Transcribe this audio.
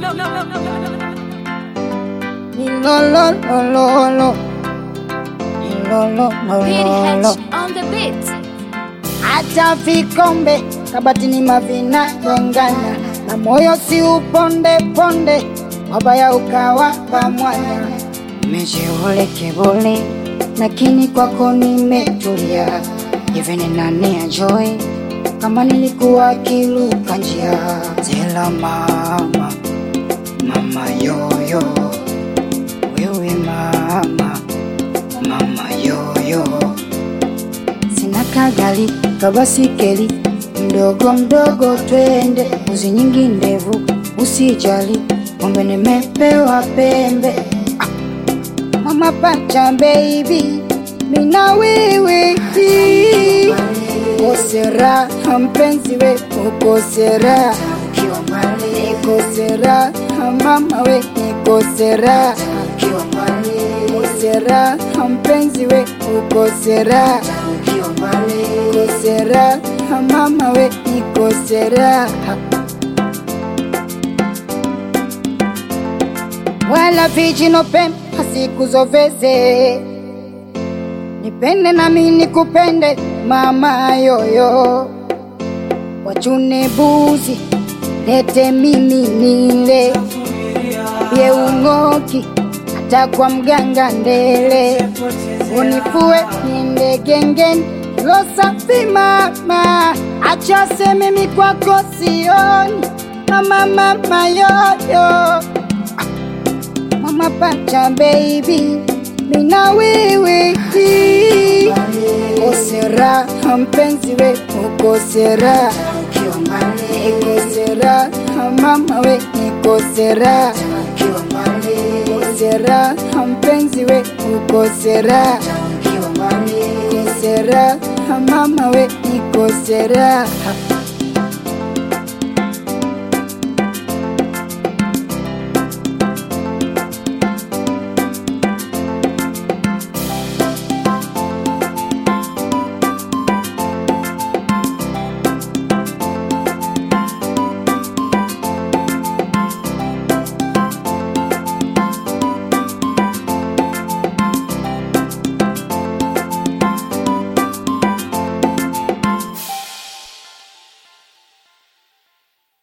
Ilolololo. Ilolololo. Hitch on the beat. Hata vikombe kabatini mavina gongana na moyo si uponde ponde, wabaya ukawa pamwana. Mejiule kibuli, lakini kwako nimetulia. Hivi ni nani ajoi kama nilikuwa kiluka njia? Zela mama, mama yoyo, wewe mama, mama yoyo sina kagali kabasikeli mdogo mdogo, twende uzi nyingi ndevu, usijali ng'ombe nimepewa pembe. Ah, mama pacha baby, mina wewe ukosera mpenzi we ukosera ikosera mama we ikosera ukosera mpenzi we ukosera ikosera mama we ikosera wala vijino pembe asikuzoveze nipende nami nikupende mama yoyo wachune buzi lete mimi nile pie ung'oki hata kwa mganga ndele unifue niende gengeni kilo safi mama acha seme mimi kwako sioni mama mama yoyo mama pacha baby mina wewe ukosera mpenzi we ukosera ikosera mama we ikosera ikosera mpenzi we ukosera ikosera mama we ikosera